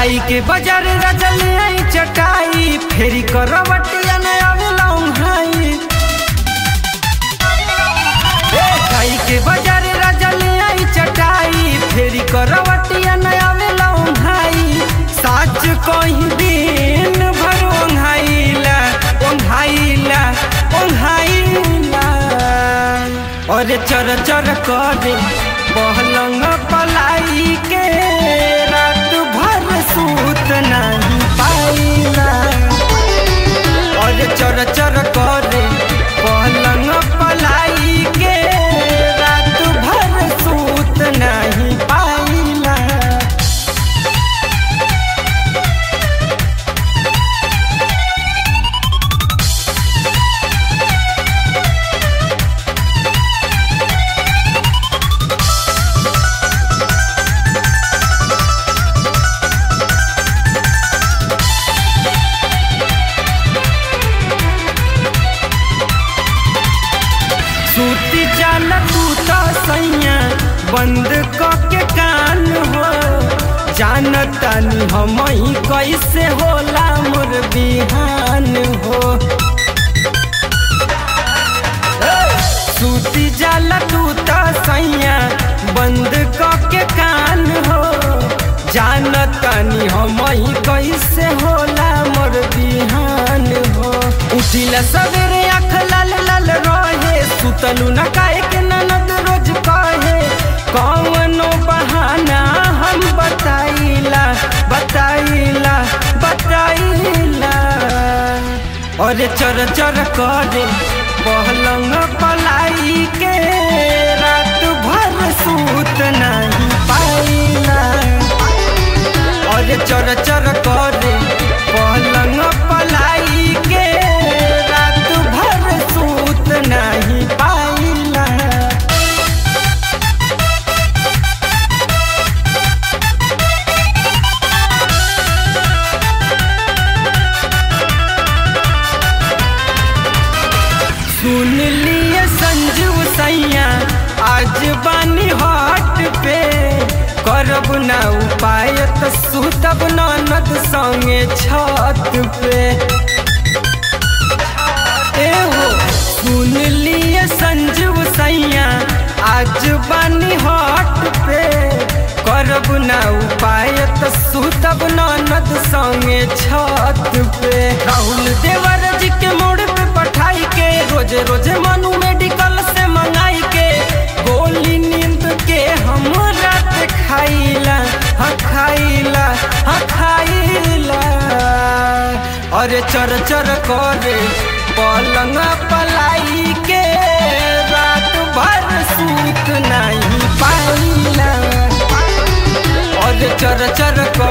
जाई के बाजार रजल आई चटाई फेरी करवटिया न आवेला उन्हाई जाई के बाजार रजल आई चटाई फेरी करवटिया न आवेला उन्हाई साच कहीं दिन भर ओंघाइला ओंघाइला ओंघाइला अरे चर चर करे पहलंग पलाई के रात भर सूत नहीं पाइला अरे चर चर करे पहलंग पलाई के रात भर सूत नहीं पाइला सूती जाला तू तो सैया बंद क के कान हो जानतानी हम ही कैसे होला मोर बिहान हो सूती जाला तू तो सैया बंद क के कान हो जानतानी हम ही कैसे होला मोर बिहान हो उठिला सवेरे आँख लाल लाल रहे सुतलू न काहे के ननद रोज कहे कौनो बहाना हम बताइला बताइला बताइला अरे चर चर करे पहलंग पलाई के रात भर सूत नहीं पाइला अरे चर चर करे पलंग पलाई के रात भर सूत नहीं पाइला सुन लिए संजू सैया आज बानी हट पे करब ना उपाय तो सुतब ननद संगे छत पे ए हो सुन लिए संजू सैया आज बानी हट पे करब ना उपाय तो सुतब ननद संगे छत पे राहुल देवर जी के मोड़ पे पठाई के रोज रोज मनु मेडिकल से मंगाई के गोली नींद के हम रात खाइला हाँ खाइला हाँ खाइला अरे चर चर करे पलंग पलाई के रात भर सूत नहीं पाइला अरे चर चर कर